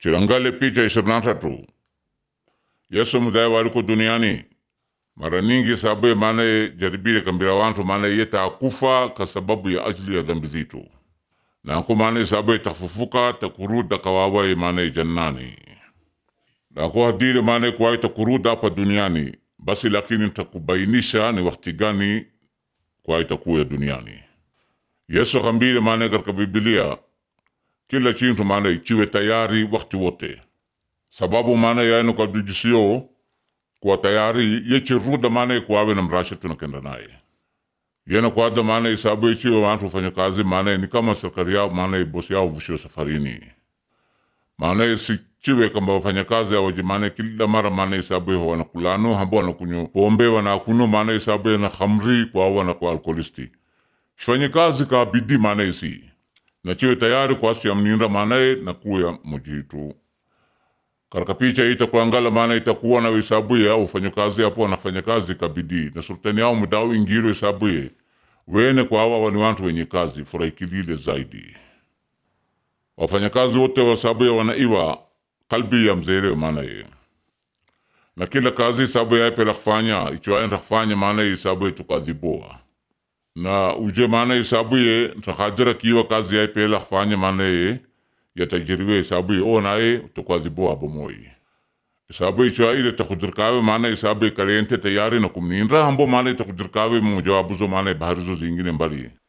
Chirangale picha ishirini na tatu Yesu mudai waliko duniani mara nyingi sababu maana jaribile kambira wantu maana yeta akufa kwa sababu ya ajili ya dhambi zitu nako maana sababu tafufuka takuruda kawawa maana jannani nako hadile maana kuwai takuruda hapa duniani basi lakini takubainisha ni wakati gani kuwai takuya duniani Yesu kambile maana katika Biblia kila chintu maana ichiwe tayari wakati wote sababu maana yaeno kadujisio kuwa tayari yechiruda maana kuwawe na mrasha tunakenda naye yena kwada maana isabu ichiwe wantu fanya kazi maana ni kama serikali yao maana bosi yao vushio safarini maana sichiwe kamba wafanya kazi awaji maana kila mara maana isabu ho wanakulano hambo wanakunyo pombe wanakuno maana isabu na khamri kwa wana kwa alkoholisti shifanye kazi ka bidii maana isi na chiwe tayari kwa asi amninda maana na kuya mujitu karaka picha ita kuangala maana itakuwa na isabuye au fanyakazi hapo wanafanya kazi kabidii na sultani yao mdau ingiro isabuye wene kwa hawa wani wantu wenye kazi furahikilile zaidi wafanyakazi wote wasabuye wanaiwa kalbi ya mzere maana ye na kila kazi isabuye aipela kufanya ichoaenda kufanya maana isabuye tukadhiboa na uje maana isabuye takadira kiwa kazi yaipela kufanya maana ye yatajiriwe isabu o naye tukwadhibo abo moi isabu ichwa ile takudirkawe maana isabu kalente tayari na kumninda hambo maana takudirkawe mo jawabu zo maana bahari zo zingine mbali